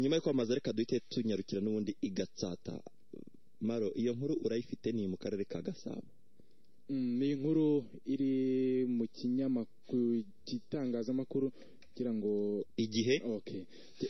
nyuma yo kwamamaza reka duhite tunyarukira n'ubundi igatsata maro iyo nkuru urayifite ni mu karere ka gasabo Mm, ni inkuru iri mu kinyamakuru gitangazamakuru kugira ngo igihe okay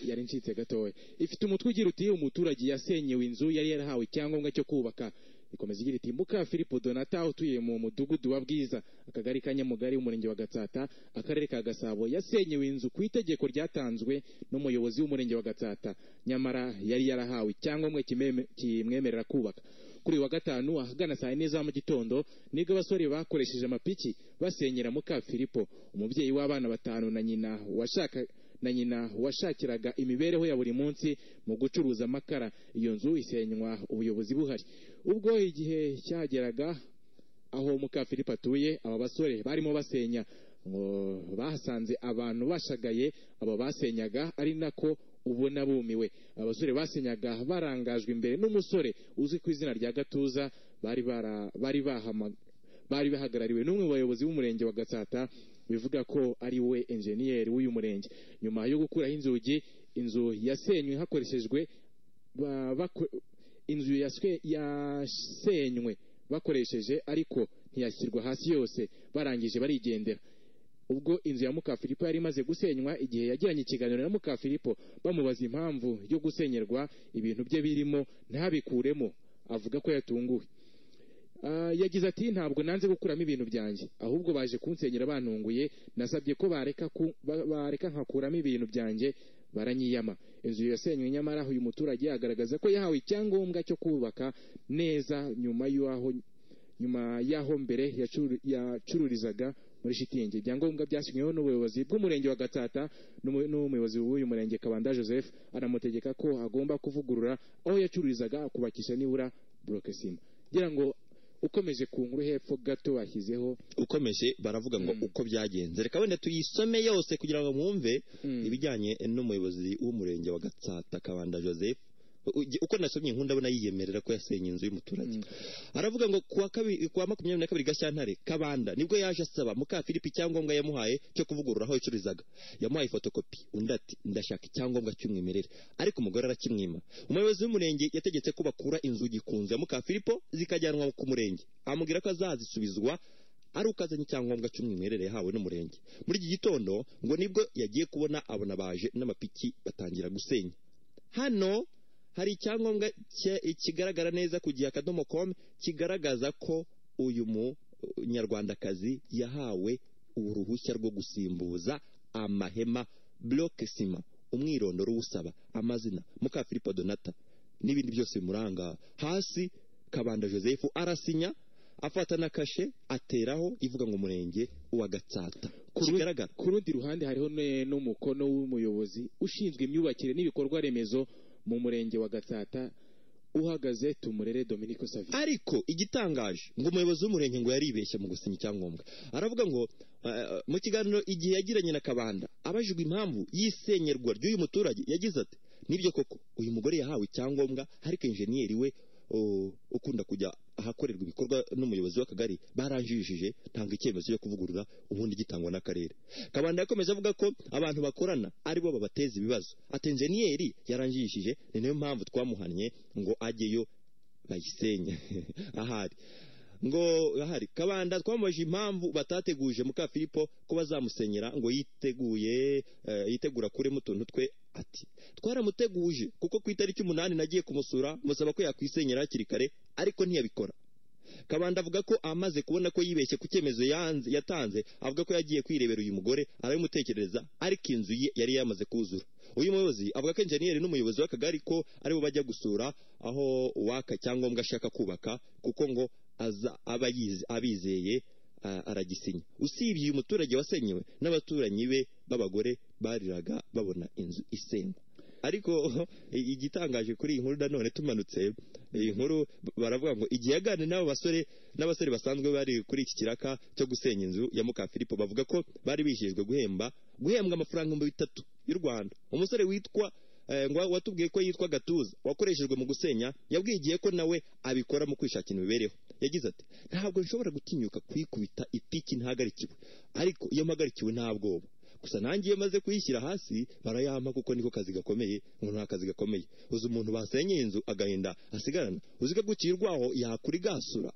yari ncitse gatoya ifite umutwe ugira uti umuturage yasenyewe inzu yari yarahawe icyangombwa cyo kubaka ikomeza igira iti muka filipo donata utuye mu mudugudu wa bwiza akagari ka nyamugari umurenge wa gatsata akarere ka gasabo yasenyewe inzu ku itegeko ryatanzwe n'umuyobozi w'umurenge wa gatsata nyamara yari yarahawe icyangombwa kimeme- kimwemerera kubaka kuri uyu wa gatanu ahagana saa yine za mu gitondo nibwo abasore bakoresheje amapiki basenyera muka filipo umubyeyi w'abana batanu na nyina washaka na nyina washakiraga imibereho ya buri munsi mu gucuruza amakara iyo nzu isenywa ubuyobozi buhari ubwo igihe cyageraga aho muka filipo atuye aba basore barimo basenya ngo bahasanze abantu bashagaye abo basenyaga ari nako ubona bumiwe abasore basenyaga barangajwe imbere n'umusore uzwi ku izina rya gatuza bari bara- bari bahama- bari bahagarariwe n'umwe mu bayobozi b'umurenge wa gatsata bivuga ko ari we enjeniyeri w'uyu murenge nyuma yo gukuraho inzugi inzu yasenywe hakoreshejwe ba- bako- inzu yaswe- yasenywe bakoresheje ariko ntiyashyirwa hasi yose barangije barigendera ubwo inzu ya muka filipo yari imaze gusenywa igihe yagiranye ikiganiro na muka filipo bamubaza impamvu yo gusenyerwa ibintu bye birimo ntabikuremo avuga ko yatunguwe Ah, yagize ati ntabwo nanze gukuramo ibintu byanjye ahubwo baje kunsenyera bantunguye nasabye ko bareka ku- ba- bareka nkakuramo ibintu byanjye baranyiyama inzu yasenywe nyamara uyu muturage agaragaza ko yahawe icyangombwa cyo kubaka neza nyuma y'aho nyuma y'aho mbere yacuru- yacururizaga muri shitingi ibyangombwa byasinyweho n'ubuyobozi bw'umurenge wa gatsata n'umu- n'umuyobozi w'uyu murenge kabanda joseph anamutegeka ko agomba kuvugurura aho yacururizaga akubakisha nibura burokesima ngira ngo ukomeje ku nkuru hepfo gato bashyizeho ukomeje baravuga ngo uko byagenze reka wenda tuyisome yose kugira ngo mwumve Mm. ibijyanye n'umuyobozi w'umurenge wa gatsata kabanda joseph Uge- uko nasomye inkuru ndabona yiyemerera ko yasenye inzu y'umuturage aravuga ngo kuwa kabiri kuwa makumyabiri na kabiri gashyantare kabanda nibwo yaje asaba muka filipi icyangombwa yamuhaye cyo kuvugurura aho yacururizaga yamuhaye fotokopi undi ati ndashaka icyangombwa cy'umwimerere ariko umugore arakimwima umuyobozi w'umurenge yategetse ko bakura inzugi ku nzu ya muka filipo zikajyanwa ku murenge amubwira ko azazisubizwa ari uko azanye icyangombwa cy'umwimerere yahawe n'umurenge muri iki gitondo ngo nibwo yagiye kubona abona baje n'amapiki batangira gusenya hano hari icyangombwa cye- kigaragara neza ku gihe akadomo komu kigaragaza ko uyu munyarwandakazi yahawe uruhushya rwo gusimbuza amahema buroke sima umwirondoro uwusaba amazina muka filipo donata n'ibindi byose bimuranga hasi kabanda joseph arasinya afata na kashe ateraho ivuga ngo umurenge uwa gatsata Kuru- kigaragara ku rundi ruhande hariho ne- n'umukono w'umuyobozi ushinzwe imyubakire n'ibikorwa remezo mu murenge wa gatsata uhagaze tumurere dominico savi ariko igitangaje ngo umuyobozi w'umurenge ngo yaribeshye mu gusinya icyangombwa aravuga ngo eh, mu kiganiro igihe yagiranye na kabanda abajijwe impamvu y'isenyerwa ry'uyu muturage yagize ati nibyo koko uyu mugore yahawe icyangombwa ariko injeniyeri we o, ukunda kujya ahakorerwa ibikorwa n'umuyobozi w'akagari baranjirishije tanga icyemezo cyo kuvugurura ubundi gitangwa n'akarere kabanda yakomeje avuga ko abantu bakorana aribo babateza ibibazo ati injeniyeri yaranjirishije ni nayo mpamvu twamuhannye ngo ajyeyo bayisenye ahari ngo ahari kabanda twamubajije impamvu batateguje muka filipo ko bazamusenyera ngo yiteguye eh, yitegura kuremo utuntu twe ati twaramuteguje kuko ku itariki umunani nagiye kumusura musaba ko yakwisenyera hakiri kare ariko ntiyabikora kabanda avuga ko amaze kubona ko yibeshye ku cyemezo yanze- yatanze avuga ko yagiye kwirebera uyu mugore arabimutekereza ariko inzu ye yari yamaze kuzura uyu muyobozi avuga ko enjeniyeri n'umuyobozi w'akagari ko aribo bajya gusura aho uwaka icyangombwa ashaka kubaka kuko ngo aza aba yize- abizeye a- aragisinya usibye uyu muturage wasenyewe n'abaturanyi be b'abagore bariraga babona inzu isenywa ariko i- igitangaje kuri iyi nkuru nanone tumanutse iyi nkuru b- baravuga ngo igihe yaganira n'abo basore n'abasore basanzwe bari kuri iki kiraka cyo gusenya inzu ya muka filipo bavuga ko bari bijejwe guhemba guhembwa amafaranga ibihumbi bitatu y'u rwanda umusore witwa eh, ngo watubwiye ko yitwa gatuza wakoreshejwe mu gusenya yabwigiye ko nawe abikora mu kwishakira imibereho yagize ati ntabwo nshobora gutinyuka kwikubita ipiki ntahagarikiwe ariko iyo mpagarikiwe nta bwoba gusa nanjye iyo maze kuyishyira hasi barayampa kuko niko kazi gakomeye ngo nta kazi gakomeye uzi umuntu basenyeye inzu agahinda asigarana uzi ko gukirwaho yakurigasura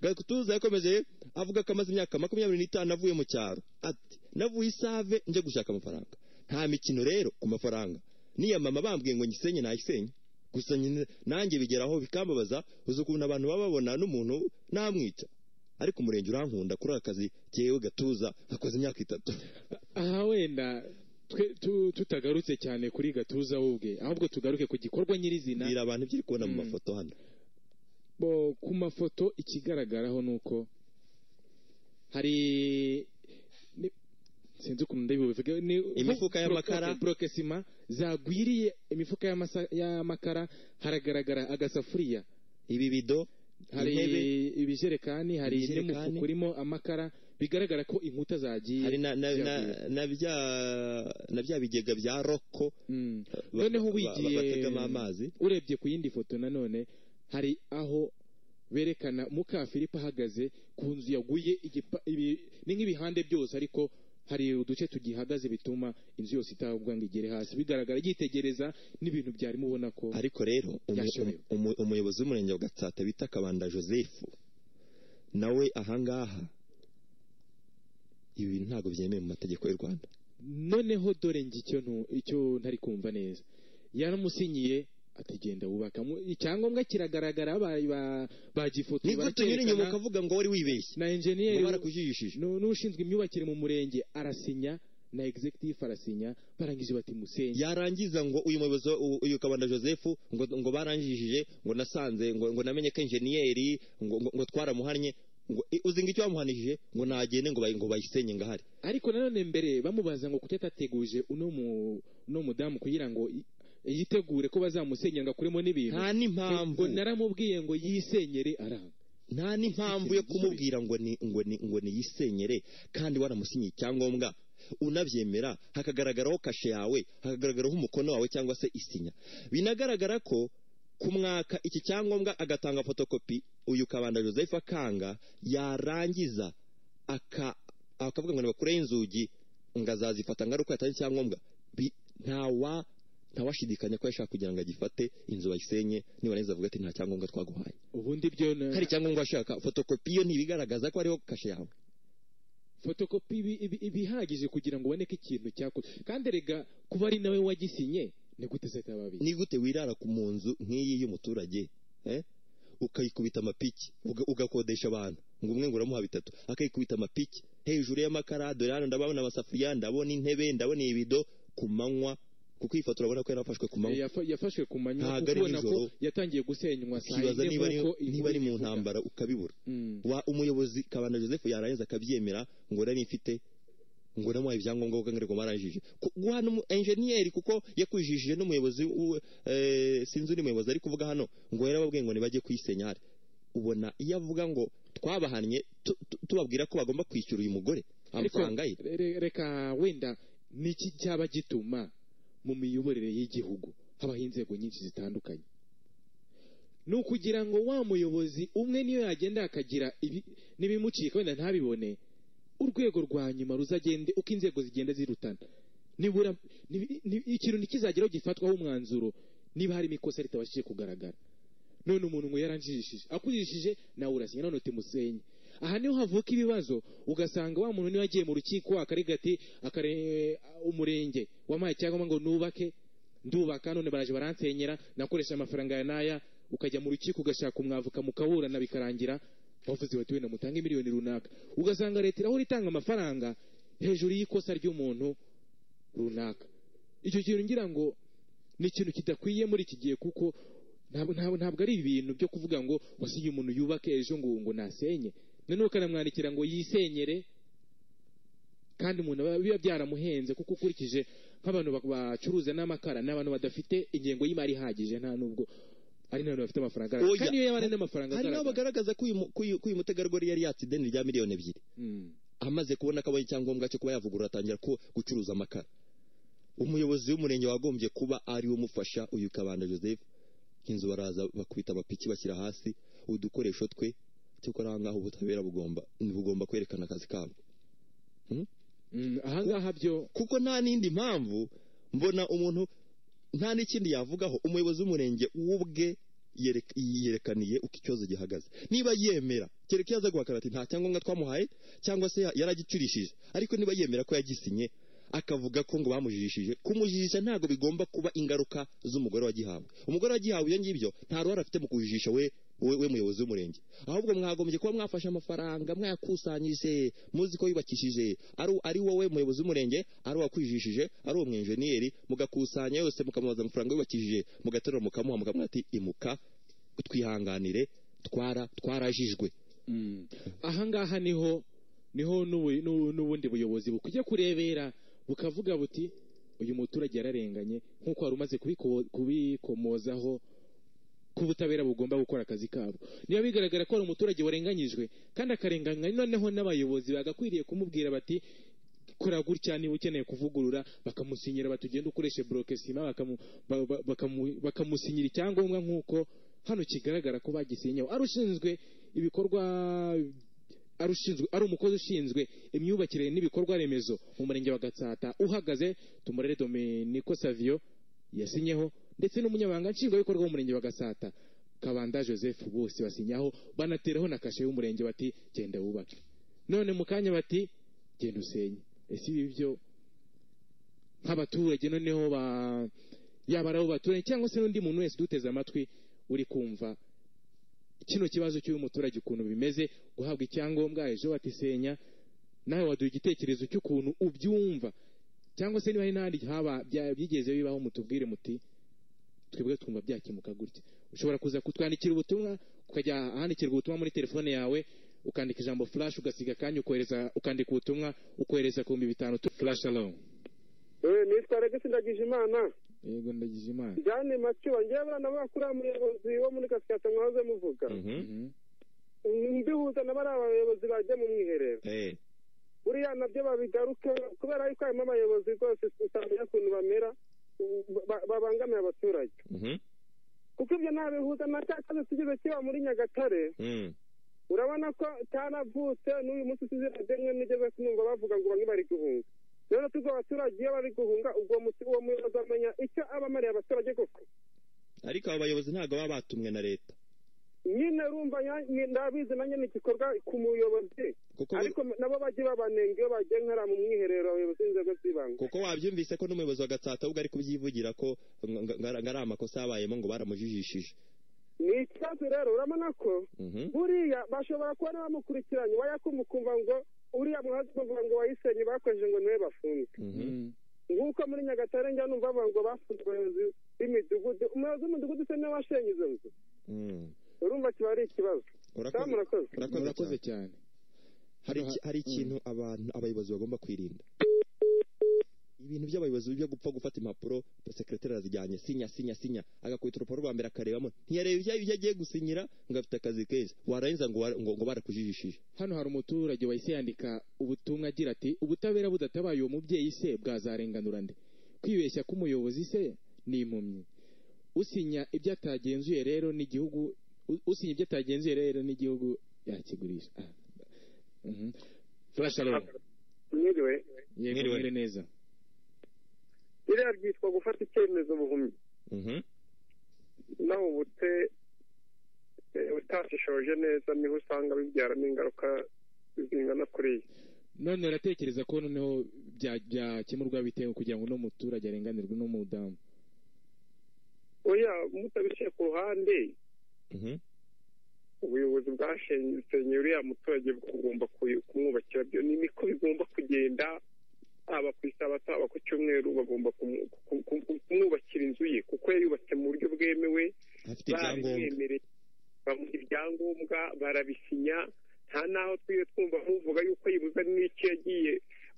gatuza yakomeje avuga ko amaze imyaka makumyabiri n'itanu avuye mu cyaro ati navuye isave njya gushaka amafaranga nta mikino rero ku mafaranga niya mama bambwiye ngo nyisenye nayisenye gusa nyine nanjye bigeraho bikambabaza uzi ukuntu abantu baba babona n'umuntu namwica ariko umurenge urankunda kuri aka kazi cyewe gatuza gakoze imyaka itatu aha wenda twe- tu- tutagarutse cyane kuri gatuza we ubwe ahubwo tugaruke ku gikorwa nyirizina bwira abantu ibyo uri kubona mu Mm. mafoto hano bo ku mafoto ikigaragaraho ni uko hari ni- sinzi ukuntu ndabivuga ni- Imifuka y'amakara. broke- brokesima zagwiriye imifuka y'amasa- y'amakara haragaragara agasafuriya ibi bido hari intebe ibijerekani hari Ibijerekani. n'umufuka urimo amakara bigaragara ko inkuta zagiye hari na, na, na, zihavuye. na, bya, na bya bigega bya roko Mm. ba- noneho ba- wigiye bategamo amazi urebye ku yindi foto nanone hari aho berekana mukafilipo ahagaze ku nzu yaguye igipa- ibi- ni nk'ibihande byose ariko hari uduce tugihagaze bituma inzu yose itabwa ngo igere hasi bigaragara yitegereza n'ibintu byarimo ubona ko ariko rero umu- Yashobewe. umu- umuyobozi w'umurenge wa gatsata bita kabanda joseph nawe ahangaha ibi bintu ntabwo byemewe mu mategeko y'u rwanda noneho dore njye icyo ntu- icyo ntari kumva neza yaramusinyiye ategenda wubaka Mu- icyangombwa kiragaragara ba- ba- bagifotoye nibwo tunyura inyuma baracyerekana. ukavuga ngo wari wibeshye na ngo enjeniyeri barakujijishije Nu- n'ushinzwe imyubakire mu murenge arasinya na executive arasinya barangije bati musenye yarangiza ngo uyu muyobozi wa- u- uyu kabanda joseph ngo, ngo baranjijije ngo nasanze ngo, ngo namenye ko enjeniyeri ngo, ngo, ngo twaramuhannye ngo i- uzi ngo icyo bamuhanishije ngo nagende ngo, bayi- ngo bayisenye ngahari ariko nanone mbere bamubaza ngo kuki atateguje uno mu- uno mudamu kugira ngo i- yitegure ko bazamusenyera ngo akuremo n'ibintu nta n'impamvu ngo naramubwiye ngo yisenyere aranga nta n'impamvu yo kumubwira ngo ni ngo ni ngo niyisenyere kandi waramusinyiye icyangombwa unabyemera hakagaragaraho kashe yawe hakagaragaraho umukono wawe cyangwa se isinya binagaragara ko ku mwaka iki cyangombwa agatanga fotokopi uyu kabanda joseph akanga yarangiza aka akavuga ngo nibakureho inzugi ngo azazifata ngo ari uko yatanze icyangombwa Bi- ntawa ntawashidikanya ko yashaka kugira ngo agifate inzu bayisenye nibarangiza avuga ati nta cyangombwa twaguhaye ubundi byo na- hari icyangombwa washaka fotokopi yo ntibigaragaza ko hariho kashe yawe fotokopi ibi- ibi- ibihagije kugira ngo uboneke ikintu cyakozwe kandi rega kuba ari nawe wagisinye ni gute zitababi ni gute wirara ku mu nzu nk'iyi y'umuturage eh? ukayikubita amapiki uga- ugakodesha abantu ngo umwe ngo uramuha bitatu akayikubita amapiki hejuru y'amakara dore hano ndabona amasafuriya ndabona intebe ndabona ibido ku manywa kuko iyi foto urabona ko yarafashwe ku manywa Yafa- yafashwe ku manywa Ntabwo ari kuko ubona ko nijoro. yatangiye gusenywa saa ukibaza yine niba ari- nk'uko inkuru niba ari mu ibivuga. ntambara ukabibura Mm. wa umuyobozi kabanda joseph yarangiza akabyemera ngo nari mfite ngo namuhaye ibyangombwa kuko ngo baranjije Ku- guha n'umu- enjeniyeri kuko yakujijije n'umuyobozi w'u- eh, sinzi undi muyobozi ari kuvuga hano ngo yarababwiye ngo ntibajye kuyisenya hari ubona iyo avuga ngo twabahannye tu- tu- tubabwira ko bagomba kwishyura uyu mugore Ariko, amafaranga ye re- re- reka wenda niki cyaba gituma mu miyoborere y'igihugu habaho inzego nyinshi zitandukanye ni ukugira ngo wa muyobozi umwe niyo yagenda akagira ibi- n'ibimucika wenda ntabibone urwego rwa nyuma ruzagende uko inzego zigenda zirutana nibura nibi- ni- ikintu ntikizageraho gifatwaho umwanzuro niba hari ikosa ritabashije kugaragara none umuntu ngo yaranjijishije akujijije nawe urasinya none uti musenye aha niho havuka ibibazo ugasanga wa muntu niwe yagiye mu rukiko akarega ati akare- umurenge wampaye icyangombwa ngo nubake ndubaka none baraje baransenyera nakoresha amafaranga ya naya ukajya mu rukiko ugashaka umwavuka mukaburana bikarangira wavuze bati wenda mutange miliyoni runaka ugasanga leta irahora itanga amafaranga hejuru y'ikosa ry'umuntu runaka icyo kintu ngira ngo ni ikintu kidakwiye muri iki gihe kuko ntabwo ntabwo ntabwo ari ibintu byo kuvuga ngo wasinye umuntu yubake ejo ngo ngo nasenye noneho ukanamwandikira ngo yisenyere kandi umuntu aba- biba byaramuhenze kuko ukurikije nk'abantu ba- bacuruza n'amakara ni abantu badafite ingengo y'imari ihagije nta nubwo ari n'abantu bafite amafaranga agaragara. Oya. kandi iyo yaba ari n'amafaranga hari n'abo agaragara. bagaragaza ko uyu mu- ko uyu ko uyu mutegarugori yari yatse ideni rya miliyoni ebyiri Mm. amaze kubona ko abonye icyangombwa cyo kuba yavugurura atangira ku- gucuruza amakara umuyobozi w'umurenge wagombye kuba ari we umufasha uyu kabanda joseph inzu baraza bakubita amapiki bashyira hasi udukoresho twe cyokora ahangaha ubutabera bugomba ntibugomba kwerekana akazi kabo Hmm? Mm, ahangaha byo kuko nta n'indi mpamvu mbona umuntu nta n'ikindi yavugaho umuyobozi w'umurenge ubwe yerek- yerekaniye uko ikibazo gihagaze niba yemera kereka iyo aza guhakana ati nta cyangombwa twamuhaye cyangwa se ya- yaragicurishije ariko niba yemera ko yagisinye akavuga ko ngo bamujijishije kumujijisha ntabwo bigomba kuba ingaruka z'umugore wagihawe umugore wagihawe ibyo ngibyo nta ruhare afite mu kujijisha we we, we muyobozi w'umurenge ahubwo mwagombye kuba mwafashe amafaranga mwayakusanyije muzi ko yubakishije ari ari wowe muyobozi w'umurenge ari uwakwijishije ari uwo mwenjeniyeri mugakusanya yose mukamubaza amafaranga yubakishije mugaterura mukamuha mukamwira ati imuka twihanganire twara twarajijwe mm, ahangaha niho niho n'ubu- n'ubu- n'ubundi buyobozi bukujya kurebera bukavuga buti uyu muturage yararenganye nk'uko wari umaze kubiko- kubikomozaho ko ubutabera bugomba gukora akazi kabwo niba bigaragara ko hari umuturage warenganyijwe kandi akarenganywa noneho n'abayobozi bagakwiriye kumubwira bati kora gutya niba ukeneye kuvugurura bakamusinyira bati ugende ukoreshe borokesima bakamu- ba- ba- bakamu- bakamusinyira icyangombwa nk'uko hano kigaragara ko bagisinyeho ari ushinzwe ibikorwa ari ushinzwe ari umukozi ushinzwe imyubakire n'ibikorwa remezo mu murenge wa gatsata uhagaze tumurere dominico savio yasinyeho ndetse n'umunyamabanga nshingwabikorwa w'umurenge wa gasata kabanda joseph bose basinyaho banateraho na kashe y'umurenge bati genda wubake none mu kanya bati genda usenye ese ibi byo nk'abaturage noneho ba yaba ari abo baturage cyangwa se n'undi muntu wese uduteze amatwi uri kumva kino kibazo cy'uyu muturage ukuntu bimeze guhabwa icyangombwa ejo batisenya nawe waduha igitekerezo cy'ukuntu ubyumva cyangwa se niba hari n'ahandi haba bya- byigeze bibaho mutubwire muti twebwe twumva byakemuka gutya ushobora kuza kutwandikira ubutumwa ukajya ahandikirwa ubutumwa muri telefone yawe ukandika ijambo flash ugasiga akanya ukohereza ukandika ubutumwa ukohereza ku bihumbi bitanu tu- flash alone Eh, nitwa regisi ndagije imana yego ndagize imana jane macuba ngewe abana bakuriya muyobozi wo muri kasikata mwahoze muvuga Mhm. mbihuza na bariya bayobozi bajya mu mwiherero Eh, buriya nabyo babigaruke kubera yuko harimo abayobozi rwose utamenya ukuntu bamera ba- ba- babangamiye abaturage mhm, kuko ibyo ntabihuza na cya kibazo tugize kiba muri nyagatare mm, urabona ko cyaravutse n'uyu munsi usizira demwe nigeze kumva bavuga ngo bamwe bari guhunga rero tubwo abaturage iyo bari guhunga ubwo muti- uwo muyobozi amenya icyo abamariye abaturage koko ariko abo bayobozi ntabwo baba batumwe na leta nyine rumva nya- nyi- ndabizi na nyine igikorwa ku muyobozi kuko bo- ariko nabo bajye babanenga iyo bagiye nkara mu mwiherero abayobozi b'inzego z'ibanze kuko wabyumvise ko n'umuyobozi wa gatsata ubwo ari kubyivugira ko ngo- ngo- ngo ari amakosa yabayemo ngo baramujijishije ni ikibazo rero urabona ko Mhm. buriya bashobora kuba n'abamukurikiranye wayakumva ukumva ngo uriya muhazi bavuga ngo wayisenye bakojeje ngo niwe bafunze Mhm. nk'uko muri nyagatare njya numva bavuga ngo bafunze abayobozi b'imidugudu umuyobozi w'umudugudu se niwe washenye izo nzu Mm. urumva kiba ari ikibazo Urakoze- cyangwa murakoze urakoze murakoze cyane. cyane hari iki- hari ikintu abantu abayobozi bagomba kwirinda ibintu by'abayobozi byo gupfa gufata impapuro sekretari azijyanye sinya sinya sinya agakubita urupapuro rwa mbere akarebamo ntiyareba ibyo ibyo agiye gusinyira ngo afite akazi kenshi warangiza ngo wa- ngo ngo barakujijishije hano hari umuturage wahise yandika ubutumwa agira ati ubutabera budatabaye uwo mubyeyi se bwazarenganura nde kwibeshya k'umuyobozi se ni impumyi usinya ibyo atagenzuye rero n'igihugu u- usinya ibyo atagenzuye rero n'igihugu yakigurisha Ah. Mhm. Flash alone. mwiriwe Yego, Mwiriwe. mwiriwe neza biriya byitwa gufata icyemezo buhumyi Mhm. nawe ubute utashishoje neza niho usanga bibyaramo ingaruka zingana kuriya none uratekereza ko noneho bya- byakemurwa bitewe kugira ngo uno muturage arenganirwe n'umudamu oya mutabishyire ku ruhande Mhm. ubuyobozi bwasenye uriya muturage bugomba ku- kumwubakira byo ni niko bigomba kugenda haba ku isabato haba ku cyumweru bagomba kumu- ku- ku- ku- kumwubakira inzu ye kuko yayubatse mu buryo bwemewe afite ibyangombwa barabimwemereye bamuha ibyangombwa barabisinya nta n'aho twiwe twumva nk'uvuga yuko yibuza n'icyo yagiye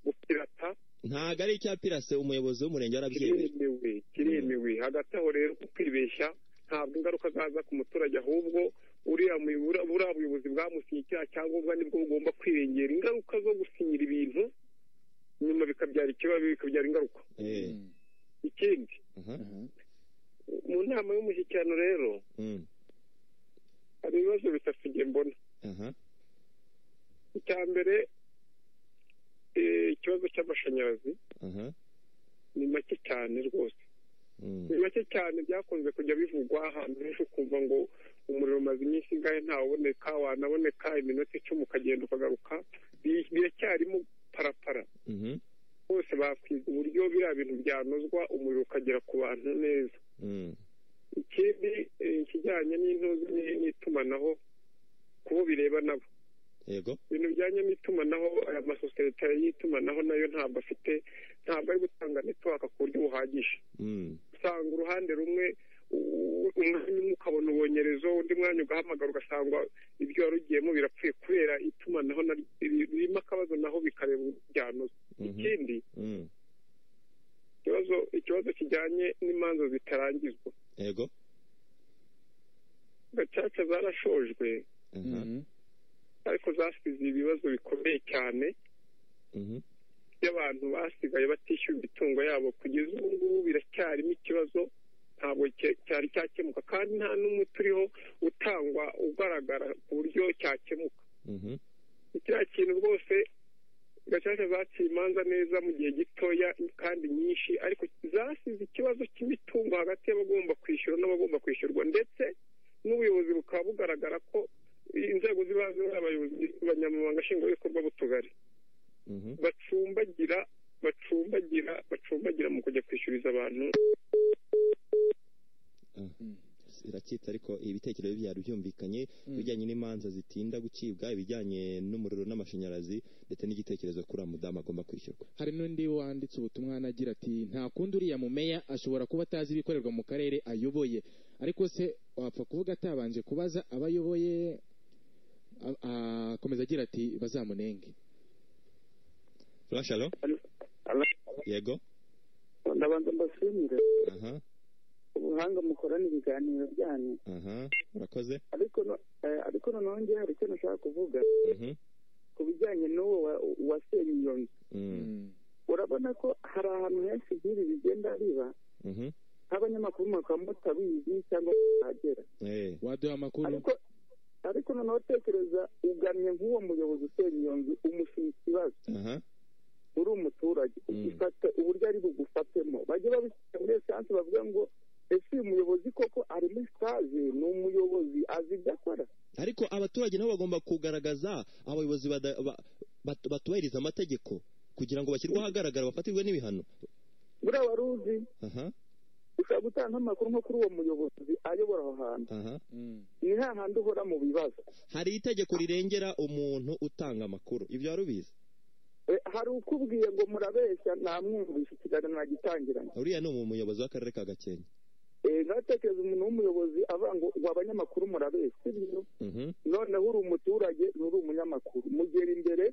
gupirata ntabwo ari icyapirase umuyobozi w'umurenge yarabyemeje kiremewe kiremewe hagati aho rero ku kwibeshya ntabwo ingaruka zaza ku muturage ahubwo uriya muyo- buriya buriya buyobozi bwamusinye icyaha cyangombwa nibwo bugomba kwirengera ingaruka zo gusinyira ibintu nyuma bikabyara ikibazo bikabyara ingaruka Eh, Mm. ikindi aha. Aha. mu nama y'umushyikirano rero Mm. hari ibibazo bitatu njye mbona aha icya mbere eh, ikibazo cy'amashanyarazi aha ni make cyane rwose Mm. ni make cyane byakunze kujya bivugwa ahantu henshi ukumva ngo umuriro umaze iminsi ingahe ntawuboneka wanaboneka iminota icumi ukagenda ukagaruka Bi- biracyarimo parapara Mhm. bose bakwiga uburyo biriya bintu byanozwa umuriro ukagera ku bantu neza Mm. ikindi eh, ikijyanye n'intuzi ni- n'itumanaho kubo bireba nabo yego ibintu bijyanye n'itumanaho aya masosiyete y'itumanaho nayo ntabwo afite ntabwo ari gutanga netiwaka ku buryo buhagije Mm. usanga uruhande rumwe u- u- umwanya umwe ukabona ubonyerezo undi mwanya ugahamagara ugasanga ibyo wari ugiyemo birapfuye kubera itumanaho na- biri- birimo akabazo naho bikareba byanoza Mhm. ikindi Mm. ikibazo ikibazo kijyanye n'imanza zitarangizwa yego gacaca zarashojwe aha Mhm. ariko zasize ibibazo bikomeye cyane Mhm. by'abantu basigaye batishyura imitungo yabo kugeza ubu ngubu biracyarimo ikibazo ntabwo cya- cyari cyakemuka kandi nta n'umwe turiho utangwa ugaragara ku buryo cyakemuka Mhm. ni kiriya kintu rwose gacaca zaciye imanza neza mu gihe gitoya kandi nyinshi ariko zasize ikibazo cy'imitungo hagati y'abagomba kwishyura n'abagomba kwishyurwa ndetse n'ubuyobozi bukaba bugaragara ko inzego z'ibanze abayobozi abanyamabanga nshingwabikorwa b'utugari Mhm. bacumbagira bacumbagira bacumbagira mu kujya kwishyuriza abantu iracyita ariko ibitekerezo byari byumvikanye Mm. ibijyanye n'imanza zitinda gucibwa ibijyanye n'umuriro n'amashanyarazi ndetse n'igitekerezo kuri uriya mudamu agomba kwishyurwa hari n'undi wanditse ubutumwa hano agira ati nta kundi uriya mumeya ashobora kuba atazi ibikorerwa mu karere ayoboye ariko se wapfa kuvuga atabanje kubaza abo ayoboye A- akomeza agira ati bazamunenge rasharo yego ndabanza mbashimire aha ubuhanga mukorana ibiganiro byanyu aha urakoze ariko no- eh, ariko noneho njye hari icyo nashaka kuvuga Mhm. ku bijyanye n'uwo wa- wasenye iyo nzu Mm. Mm. urabona ko hari ahantu henshi by'ibi bigenda biba Mhm. nk'abanyamakuru mwakaba mutabizi cyangwa mutahagera Eh. waduha amakuru ariko ariko noneho tekereza ugamye nk'uwo muyobozi usenya iyo nzu umushinga ikibazo aha uri umuturage Mm. ufata uburyo ari bugufatemo bajye babishyira muri esanse bavuga ngo ese uyu muyobozi koko ari muri sitaje ni umuyobozi azi ibyo akora ariko abaturage nabo bagomba kugaragaza abayobozi bada- ba- bat- batubahiriza amategeko kugira ngo bashyirwe ahagaragara bafatirwe n'ibihano buriya wari uzi aha ushobora gutanga nk'amakuru nko kuri uwo muyobozi ayobora aho hantu aha Mm. ni hahandi uhora mu bibazo hari itegeko rirengera umuntu utanga amakuru ibyo wari ubizi E, hari ukubwiye ngo murabeshya namwumvishe ikiganiro nagitangiranye uriya ni umuyobozi w'akarere ka gakenke Eh, ntatekereza umuntu w'umuyobozi avuga ngo ngo abanyamakuru murabeshya sibyo Mhm. noneho uri umuturage nturi umunyamakuru mugera imbere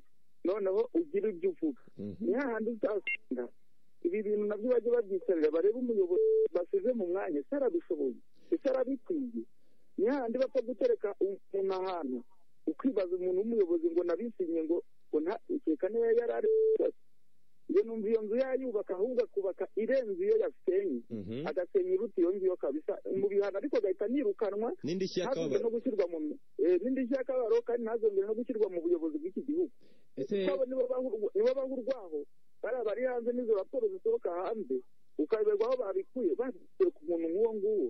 noneho ugira ibyo uvuga Mhm. ni hahandi uzasanga ibi bintu nabyo bajya babyicarira barebe umuyobozi basize mu mwanya ese arabishoboye ese arabikwiye ni hahandi bapfa gutereka umuntu ahantu ukibaza umuntu w'umuyobozi ngo nabisinye ngo ngo nta ikeka niyo yari ari iyo numva iyo nzu yayubaka ahubwo akubaka irenze iyo yasenye Mhm. agasenya iruta iyo ngiyo kabisa mu bihano ariko agahita nirukanwa n'indishyi ntazongere y'akababaro no gushyirwa mu eh, n'indishyi y'akababaro kandi ntazongere no gushyirwa mu buyobozi bw'iki gihugu ese kwabo nibo bahu- nibo baha urwaho bariya bari hanze n'izo raporo zisohoka hanze ukayoberwa aho babikuye babikuye ku muntu nk'uwo nguwo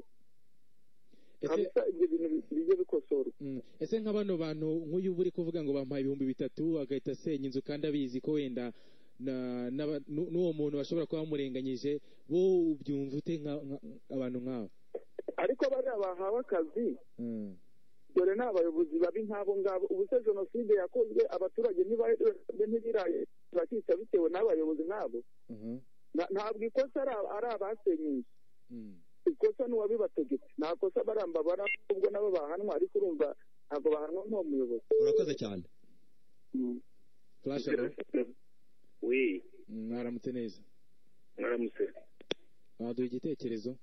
ese kabisa ibyo bintu bi- bijye bikosorwa Mm. ese nka bano bantu nk'uyu uba uri kuvuga ngo bampaye ibihumbi bitatu agahita asenya inzu kandi abizi ko wenda na- n'aba- n'u- n'uwo muntu bashobora kuba bamurenganyije bo ubyumva ute nka- nka- abantu nk'abo ariko bariya bahawe akazi Mm. dore ni abayobozi babi nk'abo ngabo ubu se jenoside yakozwe abaturage ntibaraye ntibiraye bakica bitewe n'abayobozi nk'abo Mhm. Na- ntabwo ikosa ari aba- ari abasenye inzu Mm. ikosa n'uwabibategetse nta kosa baramba bara ubwo nabo bahanwa ariko urumva ntabwo bahanwa nk'uwo muyobozi urakoze cyane Flash alert. we Mm, mwaramutse neza mwaramutse waduha igitekerezo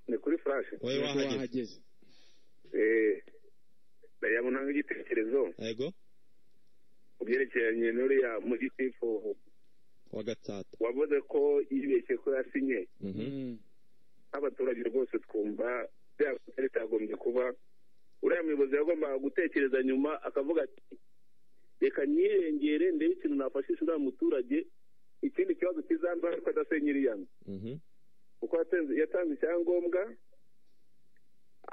ni kuri furashe wowe Yego, wahageze wahageze ndayabona nk'igitekerezo yego ku byerekeranye n'uriya mugitifu wa gatsata wavuze ko yibeshye ko yasinye Mhm. Mm. nk'abaturage rwose twumva byakutari bitagombye kuba uriya muyobozi yagombaga gutekereza nyuma akavuga ati reka niyirengere ndebe ikintu nafashisha uriya muturage ikindi kibazo kizandura ariko adasenyera iya nzu Mhm. kuko yatanze- yatanze icyangombwa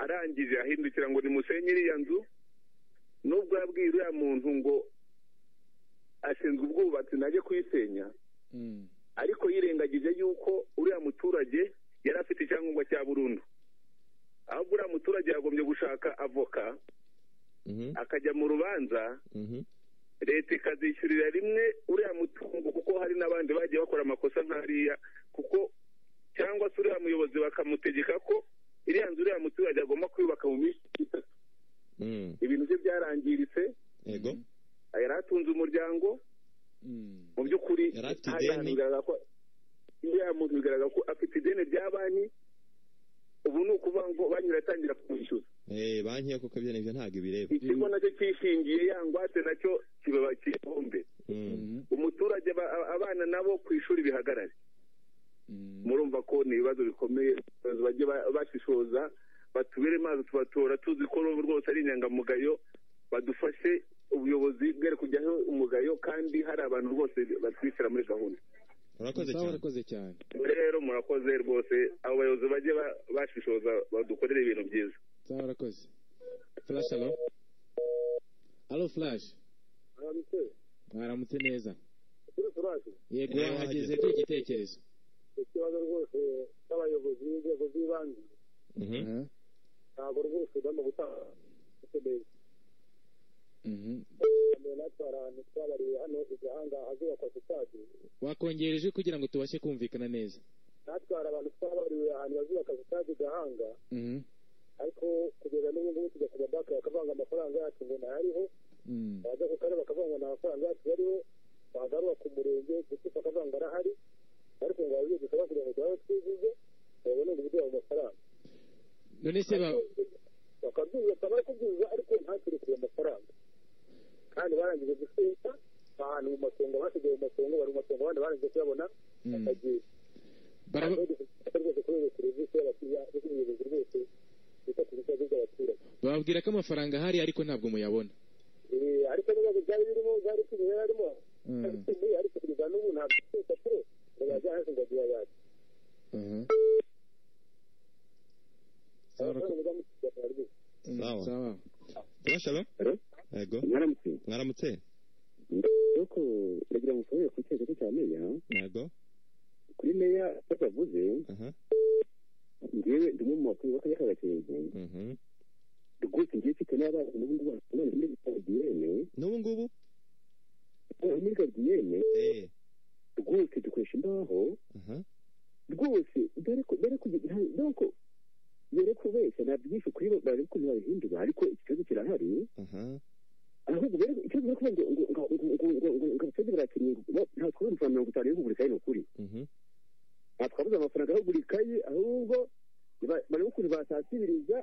arangije ahindukira ngo nimusenyere iya nzu nubwo yabwiye uriya muntu ngo ashinzwe ubwubatsi najye kuyisenya Mm. ariko yirengagije yuko uriya muturage yari afite icyangombwa cya burundu ahubwo uriya muturage yagombye gushaka avoka Mhm. akajya mu rubanza Mhm. leta ikazishyurira rimwe uriya mutungo kuko hari n'abandi bagiye bakora amakosa nk'ariya kuko cyangwa se uriya muyobozi bakamutegeka ko iriya nzu uriya muturage agomba kuyubaka mu minsi itatu Mhm. ibintu bye byarangiritse Yego. yari atunze umuryango Mm. mu by'ukuri Yari afite hari ahantu ideni. bigaragara ko uriya muntu bigaragara ko afite ideni rya banki ubu ni ukuvuga ngo banki iratangira kumwishyuza Eh banki yako kabyene ibyo ntabwo ibireba. ikigo nacyo cyishingiye ya ngwate nacyo kibaba kibumbe Mhm. Mhm. umuturage ba- a- abana nabo ku ishuri bihagarare Mm. murumva ko ni ibibazo bikomeye ibibazo bajye ba- bashishoza batubere mazi tubatora tuzi ko ro- rwose ari inyangamugayo badufashe ubuyobozi bwere kujyaho umugayo kandi hari abantu bose batwishyira muri gahunda Urakoze Sawa, cyane. urakoze cyane rero murakoze rwose abo bayobozi bajye ba- bashishoza badukorere ibintu byiza sawa urakoze flash alo alo flash mwaramutse neza yego Eh, wahageze wahageze. by'igitekerezo igitekerezo ikibazo rwose cy'abayobozi b'inzego z'ibanze Mhm. Aha. ntabwo rwose ugomba gutanga ukeneye Mhm. kamera natwe hari ahantu twabariye hano igahanga ahazubakwa sitade wakongera ijwi kugira ngo tubashe kumvikana neza natwe hari abantu twabariwe ahantu bazubaka sitade igahanga Mhm. ariko kugeza n'ubu ngubu tujya kujya banki bakavanga amafaranga yacu ngo ntayariho Mm. wajya ku karere bakavanga nta mafaranga yacu yariho wagaruka ku murenge gutuka akavanga arahari ariko ngo babiri dusaba kugira ngo tubabe twivuze babone ngo biduhe ayo mafaranga none se ba bakabyuza bari kubyiza ariko ntakire kure amafaranga kandi barangije gusita ahantu mu matongo basigaye mu matongo bari mu matongo abandi barangije kuyabona Mm. bakagiye Baraba- rwose kubera serivisi y'abakiriya n'ubuyobozi rwose bita ku bibazo by'abaturage bababwira ko amafaranga ahari ariko ntabwo muyabona Eh, ariko n'ibibazo byari birimo byari kibihera harimo Mm. ariko kugeza n'ubu ntabwo twese kure ngo bajya hasi ngo agiye yacu Mhm. Sawa, urako- abakora umudamu kugeza rwose Mm, Sawa. sawa Flash alo. Hello? Yego. mwaramutse Mwaramutse. nuko ndagira ngo musohore ku cyerekezo cya meya Yego. kuri meya bavuze Aha. ngewe ndimo mu bakuru b'akarere ka gakenke Mhm. rwose ngiye mfite n'abana n'ubu ngubu bakundana muri garidiyene N'ubu ngubu muri garidiyene eh rwose dukoresha imbaho aha rwose dore ko dore ko dore ko dore ko wese ntabwo byinshi kuri bo bari ukuntu babihindura ariko ikibazo kirahari aha ahubwo rero ikibazo ni ukuvuga ngo ngo ngo ngo ngo ngo ngo abaturage barakenyera nta kubona amafaranga mirongo itanu yo kugura ikayi ni ukuri mhm twabuze amafaranga yo kugura ikayi ahubwo ba- bareba ukuntu basatiriza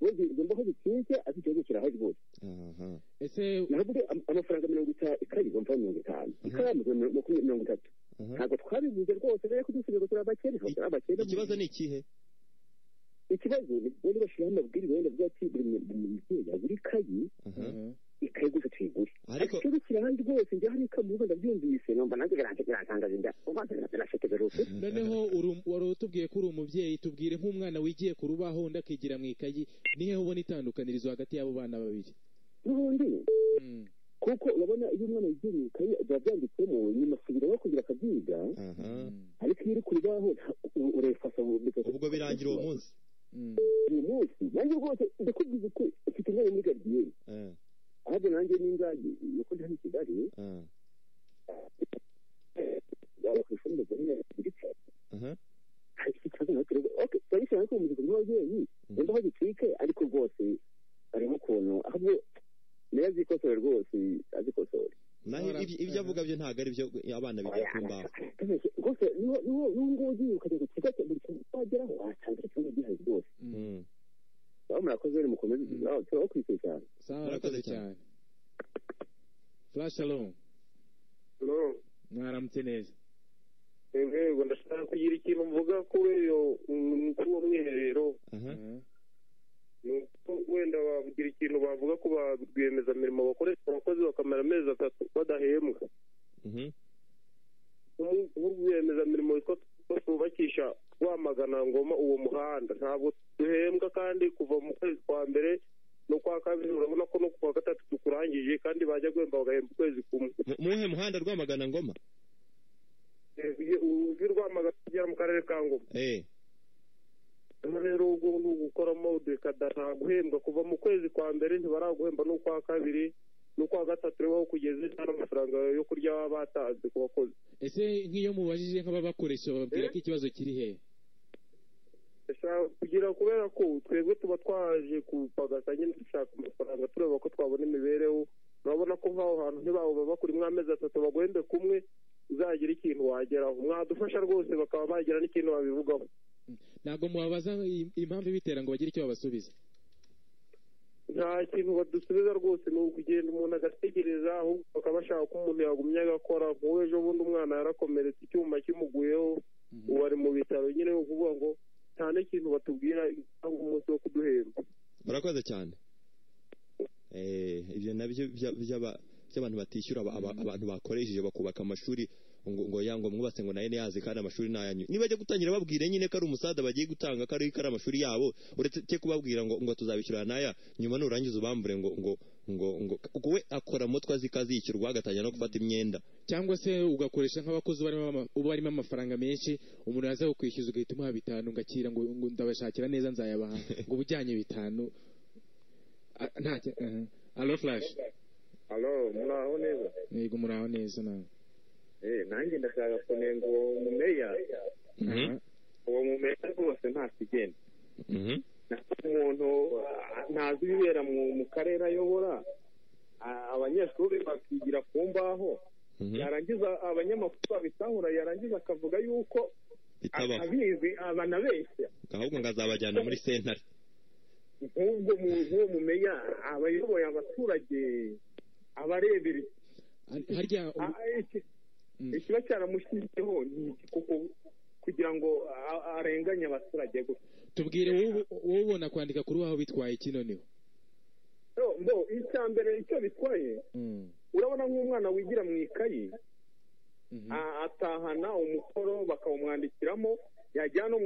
bongera imbaho bikinze ariko ikibazo kirahari rwose aha ese navuga am- amafaranga mirongo itanu ikayi igomba kuba mirongo itanu ikaramu igomba kuba mirongo itatu aha ntabwo twabivuze rwose rero ko dusubiye ngo turi abakene ntabwo turi abakene ikibazo ni ikihe ikibazo ni bari bashyiraho amabwiriza wenda avuga ati buri mu- buri mubyeyi yagura ikayi aha Mhm. ikayi gusa tuyigure ariko ikibazo kirahandi rwose njye hari ikamu rwanda byumvise numva nanjye biranjye birantangaza inda umva birashekeje rwose noneho uri- wari utubwiye ko uri umubyeyi tubwire nk'umwana wigiye ku rubaho undi akigira mu ikayi nihe ubona itandukanirizo hagati y'abo bana babiri n'ubundi Mm. kuko urabona iyo umwana yigiye mu ikayi biba byanditsemo nyuma asubiraho kugira akabyiga aha Mm. ariko iyo uri ku rubaho urefasa ubwo birangira uwo munsi Mm. uyu munsi nanjye rwose ndakubwiza ko ufite umwanya muri garidiyeni eh ahubwo nanjye n'ingagi nuko ndi hano i kigali eh yaba ku ishuri ndetse ndetse aha hari ikibazo natwe rero okay turabishyira ariko mu gihe n'ababyeyi wenda aho gicike ariko rwose harimo ukuntu ahubwo nayo azikosora rwose azikosore naho ibyo- ibyo avuga byo ntabwo ari byo abana bigira ku mbaho rwose niho niho niho ngubu ugiye ukajya ku kigo cya buri kintu wageraho wasanga ikibazo gihari rwose Mm. Mm. aho murakoze rero mukomeze Mm. aho turaho kwikira cyane sawa Murakoze urakoze cyane flash alo mwaramutse neza yego ndashaka kugira ikintu mvuga kuri uwo mwiherero aha Mhm. ni uko wenda bakagira ikintu bavuga ko ba rwiyemezamirimo bakoresha abakozi bakamara amezi atatu badahembwa Mhm. nk'urwiyemezamirimo witwa twubakisha rwamagana ngoma uwo muhanda ntabwo duhembwa kandi kuva mu kwezi kwa mbere n'ukwa kabiri urabona ko no ku kwa gatatu tukurangije kandi bajya guhemba bagahemba ukwezi kumwe Mu- muwuhe muhanda rwamagana ngoma uzi rwamagana kugera mu karere ka ngoma eh hano rero ubwo ni ugukoramo dekada nta guhembwa kuva mu kwezi kwa mbere ntibaraguhemba n'ukwa kabiri n'ukwa gatatu rero aho kugeze nta n'amafaranga yo kurya baba batanze ku bakozi ese nk'iyo mubajije nk'ababakoresha bababwira ko ikibazo kiri he Ndashaka kugira kubera ko twebwe tuba twaje kupagasa nyine dushaka amafaranga tureba ko twabona imibereho urabona ko nk'aho hantu ntibabo babakurimo amezi atatu baguhembe kumwe uzagira ikintu wageraho mwadufasha rwose bakaba bagira n'ikintu babivugaho ntabwo mubabaza i- impamvu ibitera ngo bagire icyo babasubiza nta kintu badusubiza rwose ni ukugenda umuntu agategereza ahubwo bakaba bashaka ko umuntu yagumye agakora nk'uwo ejo bundi umwana yarakomeretse icyuma kimuguyeho ubu ari mu bitaro nyine ni ukuvuga ngo nta n'ikintu batubwira cyangwa umunsi wo kuduhemba murakoze cyane eh ibyo nabyo bya- by'aba- by'abantu batishyura aba- aba- abantu bakoresheje bakubaka amashuri ngo ngo ya ngo mwubatse ngo nayo niyazi kandi amashuri nayanyu nibajya gutangira babwire nyine ko ari umusada bagiye gutanga ko ari ko ari amashuri yabo uretse kubabwira ngo ngo tuzabishyura naya nyuma nurangiza ubambure ngo ngo ngo ngo kuko we akora mutwe azi ko azishyurwa agatangira no gufata imyenda cyangwa se ugakoresha nk'abakozi barimo ama- uba barimo amafaranga menshi umuntu yaza kukwishyuza ugahita umuha bitanu ngakira ngo ngo ndabashakira neza nzayabaha ngo uba ujyanye bitanu A- nta cya- aha. alo furashi alo muraho neza yego muraho neza nawe Eh, nanjye ndashaka kunenga uwo mumeya Mhm. Aha. uwo mumeya rwose ntacyo igenda Mhm. umuntu ah, ntazi ibibera mu mu karere ayobora Ah, abanyeshuri bakigira ku mbaho Mhm. yarangiza abanyamakuru babitahura yarangiza akavuga yuko bitabaho atabizi abanabeshya ahubwo ngo azabajyana muri sentare nk'ubwo mu- nk'uwo mumeya abayoboye abaturage abarebera iki- Har- harya ubu- ah, iki- Mm. ikiba cyaramushyizeho ni iki kuko kugira ngo a- arenganye abaturage gusa tubwire wowe wowe ubona kwandika kuri waho bitwaye iki noneho Yo, mbo icya mbere icyo bitwaye Mm. urabona nk'umwana wigira mu ikayi Mhm. a- atahana umukoro bakawumwandikiramo yajyana